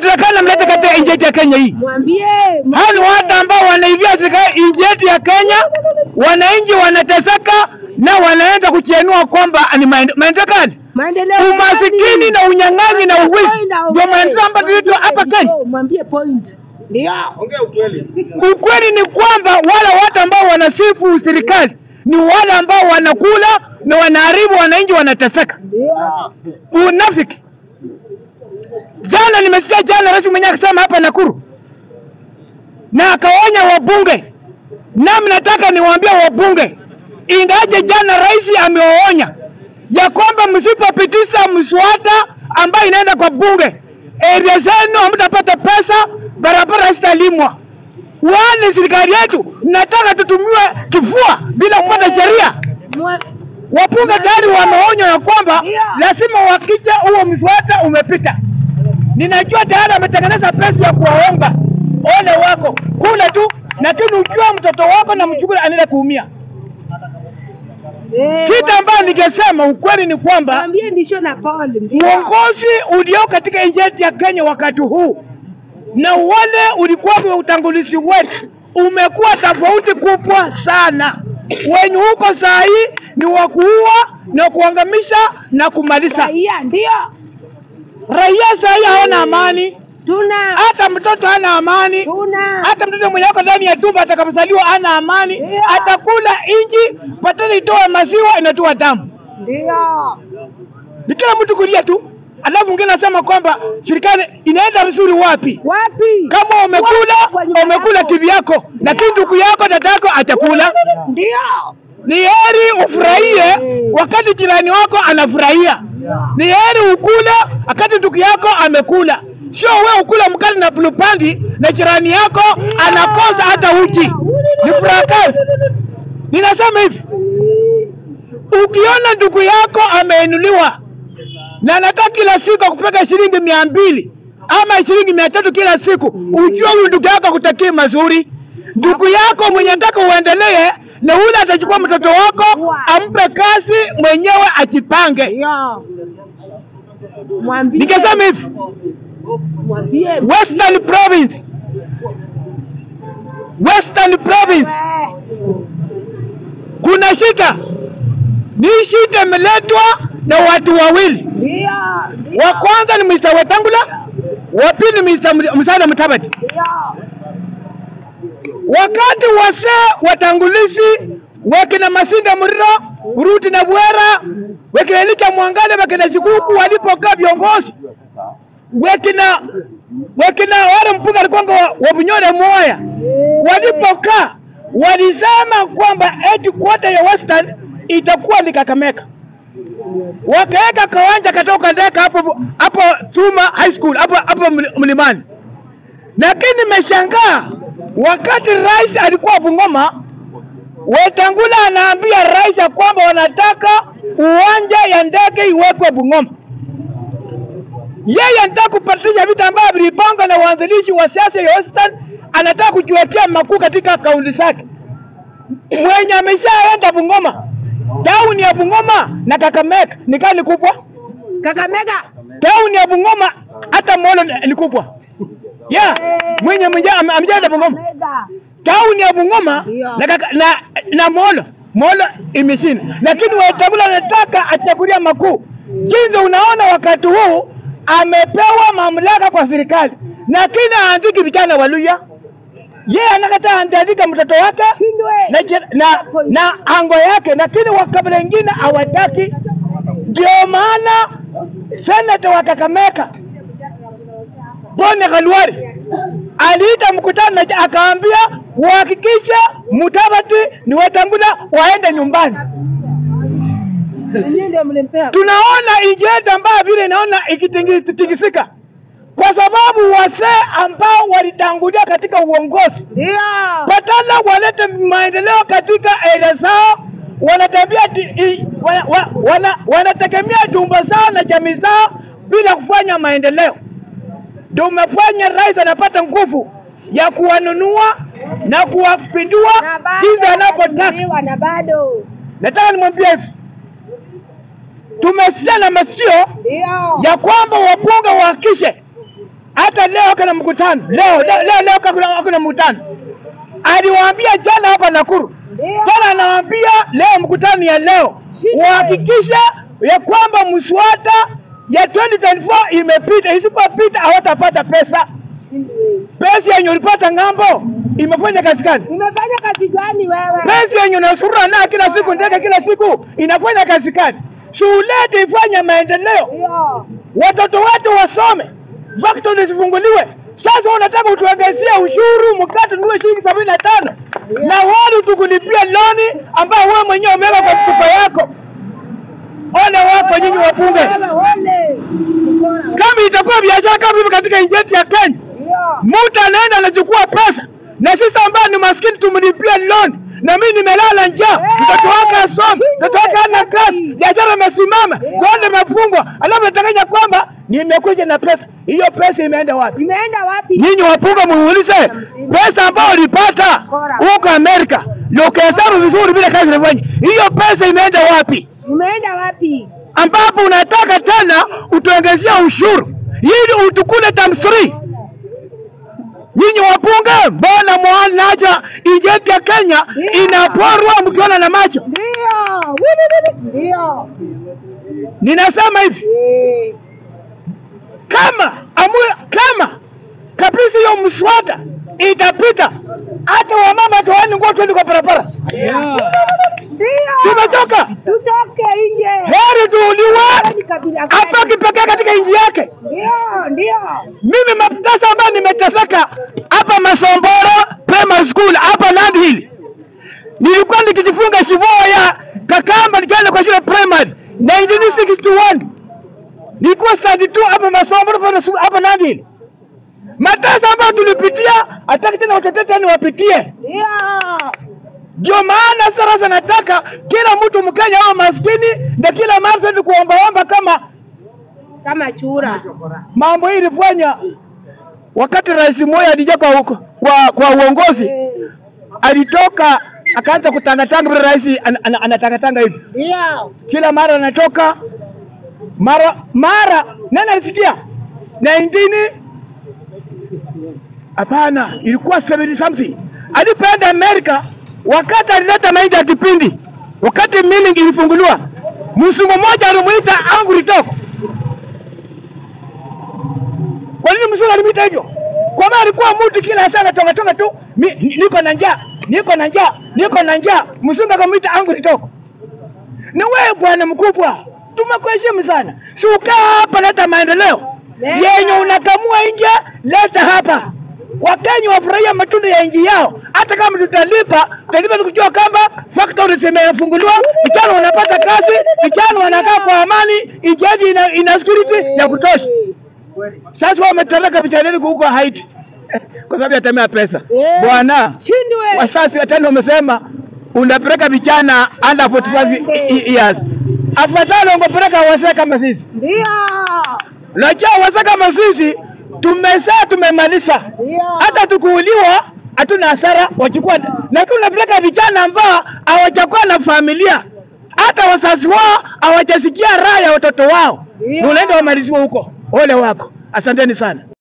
Inatakana mlete katika nchi yetu ya Kenya hii. Mwambie. Hao ni watu ambao wanaivia serikali nchi yetu ya Kenya, wananchi wanateseka na wanaenda kuchenua kwamba ni maende- maendeleo gani? Maendeleo. Umasikini na unyang'anyi na uwizi ndio maendeleo ambayo tunaitwa hapa Kenya. Mwambie point. Ndio. Ukweli ni kwamba wale watu ambao wanasifu serikali ni wale ambao wanakula na wanaharibu wananchi, wanateseka. Ndio. Unafiki. Jana nimesikia jana rais mwenyewe akisema hapa Nakuru, na akaonya wabunge, nami nataka niwaambie wabunge, ingaje jana rais amewaonya ya kwamba msipopitisha mswada ambayo inaenda kwa bunge, area zenu hamtapata pesa, barabara zitalimwa. Wani serikali yetu nataka tutumiwe kifua bila kupata sheria. Mwa- Wabunge tayari wameonywa ya kwamba Ndio. lazima uhakikishe huo mswada umepita. Ninajua tayari ametengeneza pesa ya kuwaonga. Ole wako kule tu, lakini ujua mtoto wako na mjukuu anaenda kuumia. Eh, Kitu ambayo ningesema ukweli ni kwamba Mwambie ndisho na Paul. Ndio. uongozi ulio katika nchi yetu ya Kenya wakati huu na wale ulikuwa wa utangulizi wetu umekuwa tofauti kubwa sana. Wenye huko saa hii ni wa kuua na kuangamisha na kumaliza. Raia ndio. Raia saa hii hawana amani, Tuna. hata mtoto hana amani, Tuna. hata mtoto mwenye ako ndani ya tumbo atakapozaliwa hana amani, Yeah. atakula inji patani itoe maziwa inatoa damu. Ndio. Ni kila mtu kulia tu, alafu mwingine anasema kwamba serikali inaenda vizuri wapi? Wapi? Kama umekula Kwa nyumba umekula yako. TV yako, lakini ndugu yako dada yako atakula. Ndio. Ni heri ufurahie wakati jirani wako anafurahia. Ni heri ukule wakati ndugu yako amekula, sio wewe ukula mkali na bulupandi na jirani yako anakosa hata uji. Ni furaha gani? Ninasema hivi, ukiona ndugu yako ameinuliwa na anataka kila siku akupeka shilingi mia mbili ama shilingi mia tatu kila siku, ujue huyu ndugu yako akutakii mazuri. Ndugu yako mwenye nataka uendelee na ule atachukua mtoto wako ampe kazi mwenyewe ajipange. Ndio. Mwambie. Nikasema hivi, Mwambie. Western Province, Western Province Eh, kuna shida. Ni shida imeletwa na watu wawili. Ndio. Wa kwanza ni Mr. Wetangula, wa pili ni Mr. Musalia Mudavadi. Ndio. wakati wasee watangulizi wakina Masinde Muriro, Ruti na Bwera, wakina Elisha Mwangale, wakina Shikuku walipokaa viongozi, wakina wakina wale mpunga alikuwa wa, wa Bunyore Moya walipokaa, walisema kwamba eti kwota ya Western itakuwa ni Kakamega wakaweka kawanja katoka ndeka hapo hapo Tuma High School hapo hapo mli- mlimani lakini nimeshangaa wakati rais alikuwa Bungoma, Wetangula anaambia rais ya kwamba wanataka uwanja ya ndege iwekwe Bungoma. Yeye anataka kupatisha vitu ambavyo vilipangwa na waanzilishi wa siasa ya Western, anataka kujiwekea makuu katika kaunti zake. Mwenye ameshaenda Bungoma, tauni ya Bungoma na Kakamega ni kani kubwa Kakamega. tauni ya Bungoma hata Molo ni- ni kubwa yeah. Mwenye mwenye ame- amejaza Bungoma Kakamega. tauni ya Bungoma Ndio. na, kaka- na, na Molo Molo imeshinda, lakini Wetangula anataka achagulia makuu. Jinsi unaona wakati huu amepewa mamlaka kwa serikali, lakini aandiki vijana wa Luya. Yeye anakataa andika mtoto wake Shindwe. na, jir- na, na ango yake, lakini wakabila wengine hawataki. Ndio maana senata wa Kakamega Bone Khalwari aliita mkutano na akaambia uhakikishe Mudavadi ni Wetangula waende nyumbani. Nyinyi ndio mlimpea. Tunaona nchi yetu ambayo vile inaona ikitingisika kwa sababu wasee ambao walitangulia katika uongozi Ndio. badala walete maendeleo katika area zao, wanatembea ti- i- wa- wa- wana, wanategemea tumbo zao na jamii zao bila kufanya maendeleo. Ndio umefanya rais anapata nguvu ya kuwanunua na kuwapindua Na bado jinsi anapotaka. wanazuiliwa na bado. Nataka nimwambie hivi, tumesikia na masikio Ndio. ya kwamba wabunge wahakishe hata leo kuna mkutano leo leo leo, leo kuna, kuna mkutano aliwaambia jana hapa Nakuru Ndio. tena anawaambia leo mkutano ya leo Shida. wahakikishe ya kwamba mswada ya 2024 imepita, isipopita hawatapata pesa. Pesa yenye ulipata ng'ambo imefanya kazi gani? Umefanya kazi gani wewe? Pesa yenye unasurura nayo kila siku ndege kila siku inafanya kazi gani? Shuleti ifanye maendeleo, Ndio. watoto wetu wasome, factory zifunguliwe. Sasa unataka utuangazie ushuru mkate nunue shilingi sabini na tano na wale tukulipia loni ambayo wewe mwenyewe umeweka kwa mfuko yako. Ole wako nyinyi wabunge, Wewe ole. Mkora. kama itakuwa biashara kama hivi katika nchi yetu ya Kenya, Ndio. mtu anaenda anachukua pesa na sisi ambao ni maskini tumlipie loan na mimi nimelala njaa, mtoto wake asome, mtoto wake hana kazi, biashara imesimama, bonde imefungwa, alafu natanganya kwamba nimekuja na pesa. Hiyo pesa imeenda wapi? Imeenda wapi? Nyinyi wapunga muulize pesa ambayo ulipata huko Amerika na ukahesabu vizuri vile kazi inafanya, hiyo pesa imeenda wapi? Imeenda wapi? ambapo unataka tena utuongezea ushuru ili utukule times three. Nyinyi wapunge, mbona mwanaja nchi yetu ya Kenya inaporwa mkiona na macho? Ndio. Wili, wili. Ndio. Ninasema hivi, Eh. kama amu, kama kabisa hiyo mswada itapita, hata wamama toani nguo twende kwa barabara. Ndio. Tumechoka, Tutoke nje. heri tuuliwe Ni kabila hapa gani? kipekee katika nchi yake. Ndio, ndio. Mimi matasa ambayo nimeteseka hapa Masomboro Primary School hapa Nandi Hill, nilikuwa nikijifunga shivoo ya Kakamba nikienda kwa shule primary 1961 nilikuwa study tu hapa Masomboro Primary School hapa Nandi Hill. Matasa ambayo tulipitia, hataki tena watoto tena wapitie. Ndio. Ndio maana sasa nataka kila mtu Mkenya awe maskini na kila mara tuende kuombaomba kama Kama chura. mambo hii ilifanya wakati Rais Moi alija kwa, huko- kwa, kwa uongozi Eh. alitoka akaanza kutangatanga vile rais an, an, anatangatanga hivi Ndio. kila mara anatoka mara mara nani alisikia 19 hapana ilikuwa 70 something alipoenda Amerika wakati alileta mahindi ya kipindi wakati milling ilifunguliwa mzungu mmoja alimuita angry dog kwa nini mzungu alimuita hivyo kwa maana alikuwa mtu kila saa anatonga tonga tu mi, ni- niko na njaa niko na njaa niko na njaa mzungu akamuita angry dog ni wewe bwana mkubwa, tumekuheshimu sana, si ukaa hapa, leta maendeleo Leta. yenye unakamua nje, leta hapa. Wakenya wafurahia matunda ya nchi yao, hata kama tutalipa, tutalipa ni kujua kwamba factory zimefunguliwa, vijana wanapata kazi, vijana wanakaa kwa amani, nchi yetu ina, ina security ya kutosha. Sasa wametoroka vijana wetu huko Haiti kwa sababu ya tamaa ya pesa. Eh. Bwana, Shindwe. wasasi tena wamesema unapeleka vijana under 45 i- i- years. Afadhali ungepeleka wazee kama sisi. Ndio. Najua wazee kama sisi tumezaa tumemaliza, Ndio. hata tukuuliwa hatuna hasara, wachukua. Lakini unapeleka vijana ambao hawajakuwa na familia, hata wazazi wao hawajasikia raha ya watoto wao, Ndio. unaenda wamaliziwa huko. Ole wako, asanteni sana.